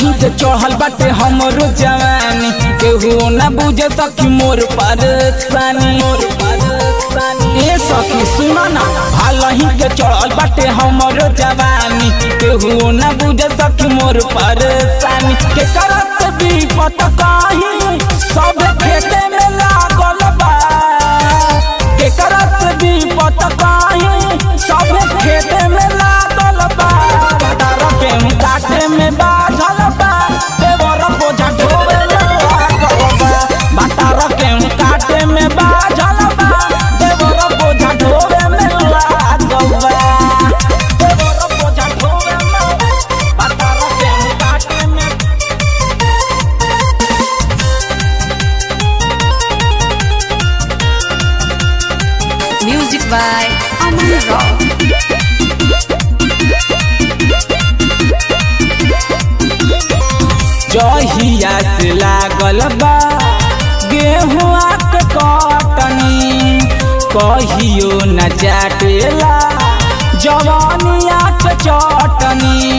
हालही के चढ़ल बाटे हमरो जवानी केहू ना बुझे सखी मोर परेशानी ए सखी सुन ना हालही के चढ़ल बाटे हमरो जवानी केहू ना बुझे सखी मोर परेशानी के करत भी पता काही सब खेते में लागल बा के करत भी पता काही सब खेते में लागल बा तारा गेहूं काटे में बाझल बा देवर बोझा ढोवे लागल बा बातारा गेहूं काटे में बाझल बा देवर बोझा ढोवे में लागल बा देवर बोझा ढोवे में बातारा गेहूं काटे में Music by Aman Rock. जहिया से लागल बा गेहुआ के कटनी कहियो न चाटेला जवानिया के चटनी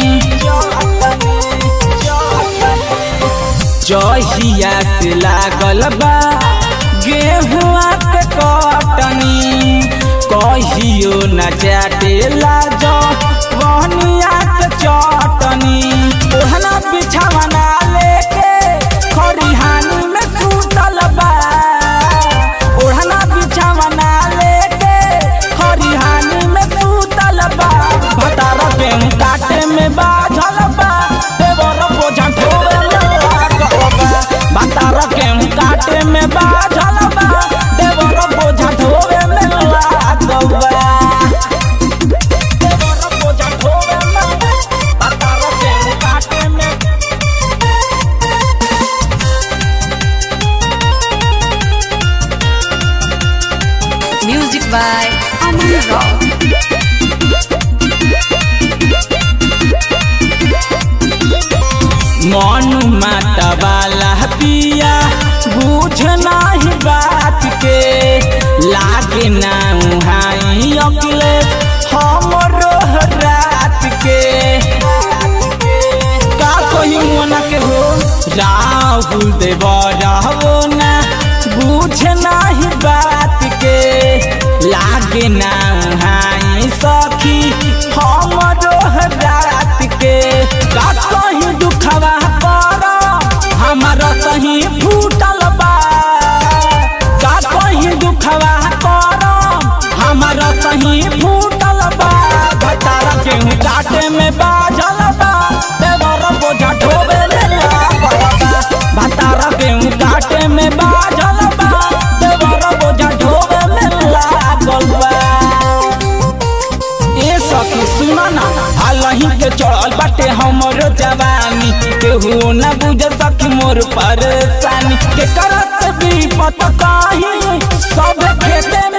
जहिया से लागल बा गेहुआ के कटनी कहियो न चाटेला जवानिया के चटनी ओहना बिछावना लेके खरिहानी में सुतल बा ओढ़ना बिछावना लेके खरिहानी में सुतल बा भतारा गेहूं काटे में बाझल बा देवर बोझा ढोवे लागल बा भतारा गेहूं काटे में बाझल बा देवर बोझा ढोवे में लागल बा देवर बोझा ढोवे में भतारा गेहूं काटे में Music by Aman Rock. मनु माता वाला पिया बुझ नाही बात के लागे ना उहाई अकले हमरो रात के का कही मना के हो राहुल देव रहबो ना बुझ नाही बात के लागे ना उहाई सखी हमरो रात के का कही दुखवा पर हमारा सही फूटल बा का कही दुखवा पर हमारा सही फूटल बा भतारा गेहूं काटे में बाझल बा देवर बोझा ढोवे ले लागल बा भतारा गेहूं काटे में बाझल बा देवर बोझा ढोवे में लागल बा ए सखी सुन ना हालही के चढ़ल बाटे हमरो जवानी केहू न बुझ सखी मोर परेशानी के करत भी पता काही सब खेते